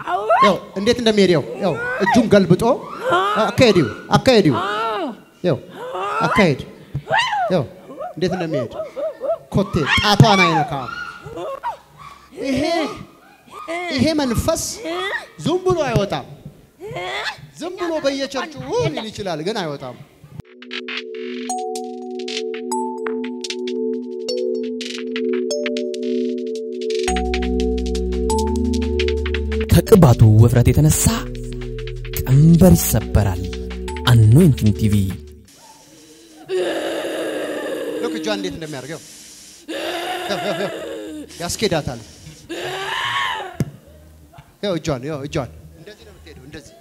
ያው እንዴት እንደሚሄድ ያው ያው እጁን ገልብጦ አካሄድ አካሄድ ያው አካሄድ ያው እንዴት እንደሚሄድ ኮቴ ጣቷን አይነካም። ይሄ ይሄ መንፈስ ዝም ብሎ አይወጣም። ዝም ብሎ በየቸርቹ ሊል ይችላል፣ ግን አይወጣም። ከቅባቱ ውፍረት የተነሳ ቀንበር ይሰበራል። አኖይንቲንግ ቲቪ ልክ እጇን እንዴት እንደሚያደርገው ያስኬዳታል። ያው እጇን ያው እጇን እንደዚህ ነው የምትሄደው። እንደዚህ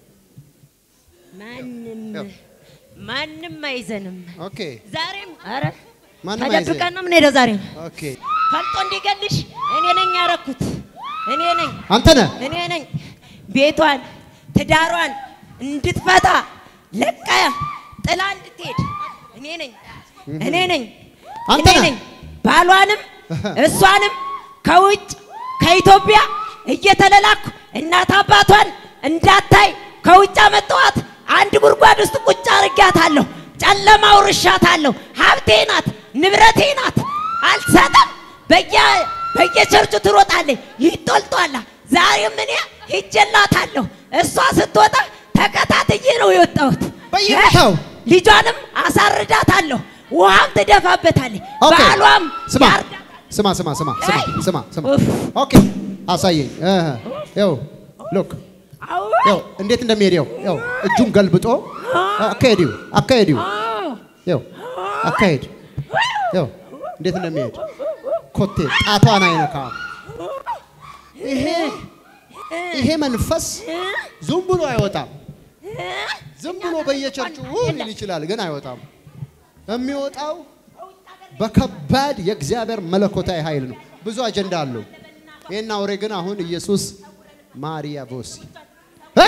ማንም ያው ማንም አይዘንም። ኦኬ ዛሬም አረ ማንም ተደብቀን አይዘንም። ነው የምንሄደው። ዛሬም ኦኬ ፈልጦ እንዲገልሽ እኔ ነኝ ያረኩት። እኔ ነኝ አንተ ነህ እኔ ነኝ ቤቷን ትዳሯን እንድትፈታ ለቃ ጥላ እንድትሄድ እኔ ነኝ እኔ ነኝ አንተ እኔ ነህ። ነኝ ባሏንም እሷንም ከውጭ ከኢትዮጵያ እየተለላኩ እናት አባቷን እንዳታይ ከውጭ አመጣኋት። አንድ ጉድጓድ ውስጥ ቁጭ አርጊያታለሁ። ጨለማ አውርሻታለሁ። ሀብቴ ናት፣ ንብረቴ ናት። አልሰጥም። በየ በየቸርቹ ትሮጣለች፣ ይጦልጧላ። ዛሬም እኔ ሂጄላታለሁ። እሷ ስትወጣ ተከታትዬ ነው የወጣሁት። በየቦታው? ልጇንም አሳርዳታለሁ። ውሃም ትደፋበታለች። ኦኬ ባሏም ስማ ያርዳታል። ስማ ስማ ስማ ስማ አይ! ስማ ስማ ኡፍ። ኦኬ አሳየኝ። እህ ያው ሎክ አዎ ያው እንዴት እንደሚሄድ ያው ያው እጁን ገልብጦ አካሄድ አካሄድ ያው አካሄድ ያው እንዴት እንደሚሄድ ኮቴ ጣቷን አይነካም። ይሄ ይሄ መንፈስ ዝም ብሎ አይወጣም። ዝም ብሎ በየቸርቹ ሊል ይችላል፣ ግን አይወጣም። የሚወጣው በከባድ የእግዚአብሔር መለኮታዊ ኃይል ነው። ብዙ አጀንዳ አለው። ይህን አውሬ ግን አሁን ኢየሱስ ማሪያ ቦሲ እ?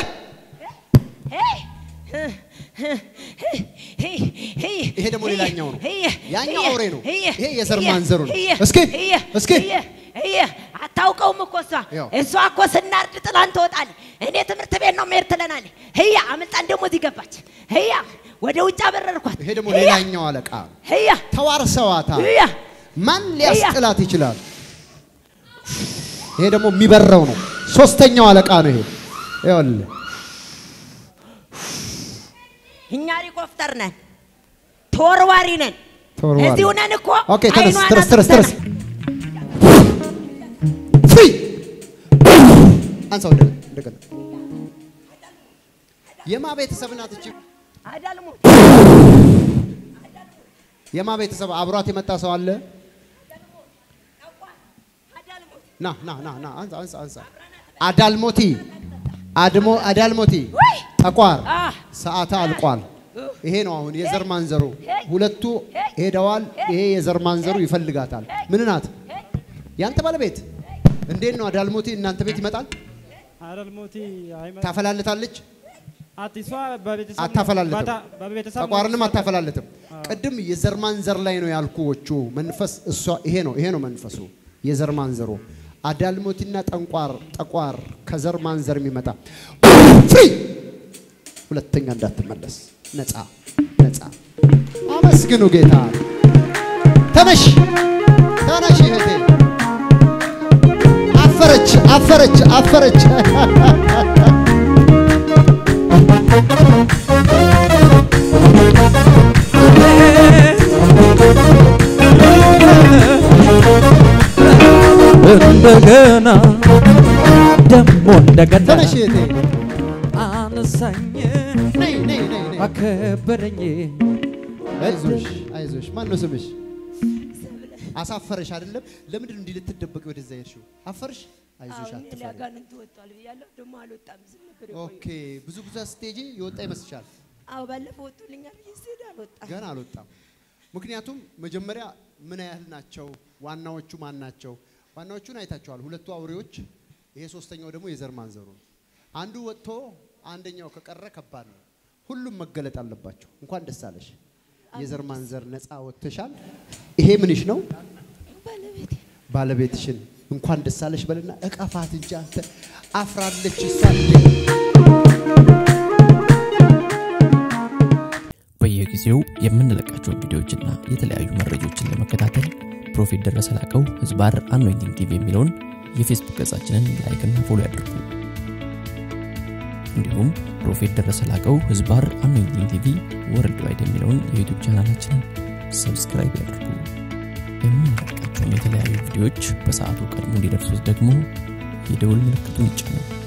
ይሄ ደግሞ ሌላኛው ነው። ያኛው አውሬ ነው። ይሄ የዘር ማንዘሩ ነው። እስኪ እስኪ አታውቀውም እኮ እሷ ያው። እሷ እኮ ስናርድ ጥላን ትወጣለች። እኔ ትምህርት ቤት ነው መሄድ ትለናለች። ህያ አምልጣን ደግሞ እዚህ ገባች። ህያ ወደ ውጭ አበረርኳት። ይሄ ደግሞ ህያ፣ ሌላኛው አለቃ ህያ ተዋርሰዋታል። ህያ ማን ሊያስጥላት ይችላል? ይሄ ደግሞ የሚበረው ነው። ሶስተኛው አለቃ ነው። ይሄ ይኸውልህ እኛ ሪኮፍተር ነን፣ ተወርዋሪ ነን። ተወርዋሪ። እዚሁ ነን እኮ ኦኬ ተነስ አይኗን ተነስ ተነስ ተነስ አጥፍተናል። ፍሪ አንሳው እንደገና እንደገና የማ ቤተሰብ ናት እቺ አዳልሞ የማ ቤተሰብ አብሯት የመጣ ሰው አለ አዳልሞ ና ና ና ና አንሳ አንሳ አንሳ አዳልሞቲ አድሞ አዳልሞቲ ወይ ጠቋር አ ሰዓታ አልቋል ይሄ ነው አሁን የዘር ማንዘሩ ሁለቱ ሄደዋል ይሄ የዘር ማንዘሩ ይፈልጋታል ምን ናት ያንተ ባለቤት እንዴት ነው አዳልሞቲ እናንተ ቤት ይመጣል አዳልሞቲ አይመ- ታፈላልታለች አዲሷ በቤተሰብ አታፈላልትም ባታ- በቤተሰብ ጠቋርንም አታፈላልትም ቅድም የዘር ማንዘር ላይ ነው ያልኩዎቹ መንፈስ እሷ ይሄ ነው ይሄ ነው መንፈሱ የዘር ማንዘሩ አዳልሞቲና ጠንቋር ጠቋር ከዘር ማንዘር የሚመጣ ፍሪ ሁለተኛ እንዳትመለስ ነፃ ነፃ አመስግኑ ጌታ ተነሽ ተነሽ እህቴ አፈረች አፈረች አፈረች እንደገና ደሞ እንደገና ተነሽ እህቴ አነሳኝ ነይ ነይ ነይ ነይ አከበረኝ አይዞሽ አይዞሽ ማን ነው ስምሽ አሳፈረሽ አይደለም ለምንድን ነው እንዲህ ልትደበቂ ወደዛ ሄድሽው አፈርሽ አይዞሽ አሁን እኔ አትፈሪ አጋንንት ወጥቷል ብያለሁ። ደግሞ አልወጣም። ዝም ነበር ኦኬ ብዙ ብዙ ስቴጂ የወጣ ይመስልሻል አዎ ባለፈው ወጥቶልኛል ብዬ ስሄድ አልወጣም። ገና አልወጣም ምክንያቱም መጀመሪያ ምን ያህል ናቸው ዋናዎቹ ማን ናቸው ዋናዎቹን አይታቸዋል ሁለቱ አውሬዎች ይሄ ሶስተኛው ደግሞ የዘር ማንዘሩ ነው አንዱ ወጥቶ አንደኛው ከቀረ ከባድ ነው ሁሉም መገለጥ አለባቸው እንኳን ደስ አለሽ የዘር ማንዘር ነፃ ወጥተሻል ይሄ ምንሽ ነው ባለቤቴ ባለቤትሽን እንኳን ደስ አለሽ በልና እቀፋት እንጂ አንተ አፍራለች እሷ እንዴ በየጊዜው የምንለቃቸውን ቪዲዮዎችና የተለያዩ መረጃዎችን ለመከታተል ፕሮፌት ደረሰ ላቀው ህዝባር አኖይንቲንግ ቲቪ የሚለውን የፌስቡክ ገጻችንን ላይክና ፎሎ ያድርጉ። እንዲሁም ፕሮፌት ደረሰ ላቀው ህዝባር አኖይንቲንግ ቲቪ ወርልድ ዋይድ የሚለውን የዩቱብ ቻናላችንን ሰብስክራይብ ያድርጉ። የምንለቃቸውን የተለያዩ ቪዲዮዎች በሰዓቱ ቀድሞ እንዲደርሱት ደግሞ የደውል ምልክቱን ይጫኑ።